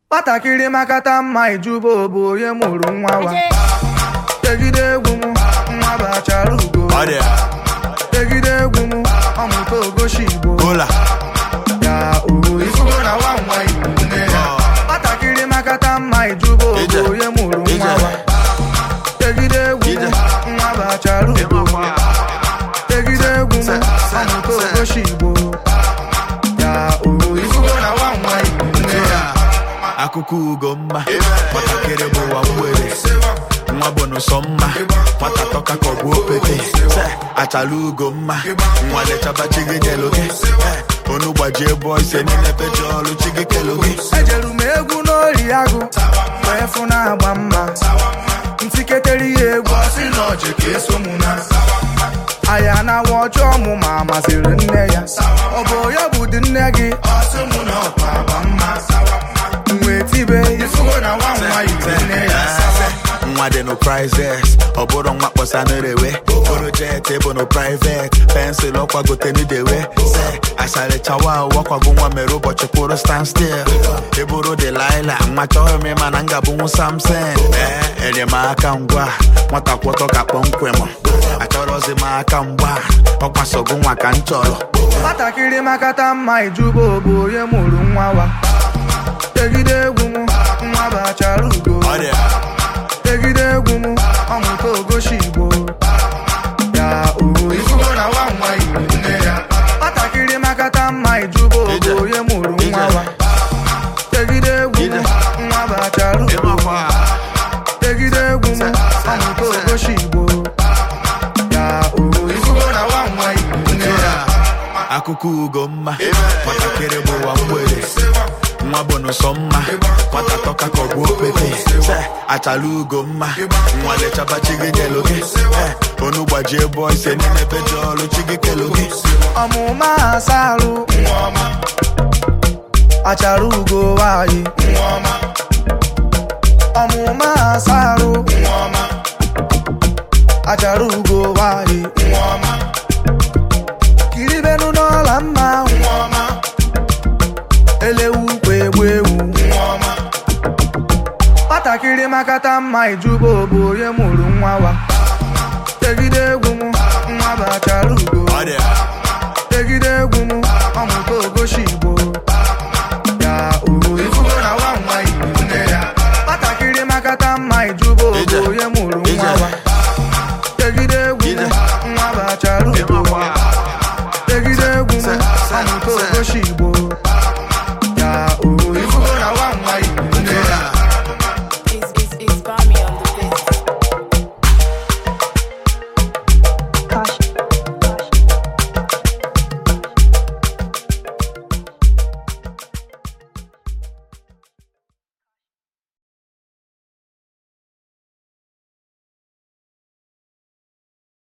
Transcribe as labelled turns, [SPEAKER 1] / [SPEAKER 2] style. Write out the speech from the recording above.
[SPEAKER 1] nwatakịrị makata mma ijuba bụ onye mụrụ nwa wa tegide egwu m nwa bachara ugo
[SPEAKER 2] Ọ dị
[SPEAKER 1] tegide egwu m ọmụta ogoshi igbo
[SPEAKER 2] kola
[SPEAKER 1] ya o ifugo na nwa nwa igbo nne ya nwatakịrị makata mma ijuba
[SPEAKER 2] Ije.
[SPEAKER 1] bụ onye mụrụ nwa
[SPEAKER 2] Ije.
[SPEAKER 1] wa tegide egwu
[SPEAKER 2] Ije.
[SPEAKER 1] m nwa bachara ugo tegide egwu m ọmụta ogoshi igbo ya o ifugo na nwa nwa igbo nne ya
[SPEAKER 2] akụkọ ugo mma nwatakịrị bụ ụwa mgbere nwa bụ n'ụsọ mma nwata tọka ka ọ bụ opete Se, achala ugo mma nwa lechaba chi gị nyelu gị Eh, onu gbajie bọ ise niile peji ọlụ chi gị kelu gị
[SPEAKER 1] ejeru m egwu n'ori agụ wee fụ na-agba mma ntiketere ya egwu ọsị na ọjị ka eso mụ na aya na awa ọjọọ mụ ma masịrị nne ya ọ bụ ya bụ dị nne gị ọsị mụ na ọkwa agba mma wee tibe ifugo na nwa nwa yiri nne ya
[SPEAKER 2] nwa dị no prizes ọ bụrụ nwa kpọsa n'erewe okoro jet bụ no privet pensụl ọkwagote n'idewe se asarịchawa wakwago nwa mere ụbọchị kwụrụ stand still eburu delila nwa chọghị m ịma na ngabụnwu samson ee enyemaka ngwa nwata kwọtọ ka kpọmkwem achọrọzi m aka mgba ọkwasogo nwa ka m chọrọ
[SPEAKER 1] nwatakịrị makata mma ijuba bụ onye mụrụ nwa wa tegide egwu m nwa bachara ugo tegide egwu m ọmụta ogoshi igbo ya o ifugo na nwa nwa igbo nne ya nwatakịrị makata mma ijuba
[SPEAKER 2] Ije.
[SPEAKER 1] bụ onye mụrụ nwa
[SPEAKER 2] Ije.
[SPEAKER 1] wa tegide egwu m
[SPEAKER 2] Ije.
[SPEAKER 1] nwa bachara ugo tegide egwu m ọmụta ogoshi igbo ya o ifugo na nwa nwa igbo nne ya
[SPEAKER 2] akụkọ ugo mma nwatakịrị bụ ụwa mgbere nwa bụ n'ụsọ mma nwata tọka ka ọ bụ opete Se, achala ugo mma nwa lechaba chi gị nyelu gị Eh, onu gbajie bọ ise niile peji ọlụ chi gị kelu gị
[SPEAKER 1] ọmụma asarụ achara ugo nwanyị ọmụma asarụ achara ugo nwanyị kiribenu n'ọla mma elewu ukwu egbu ewu nwatakịrị makata mma ijuba bụ onye mụrụ nwa wa tegide egwu m nwa bụ achara ugo
[SPEAKER 2] Ọ dị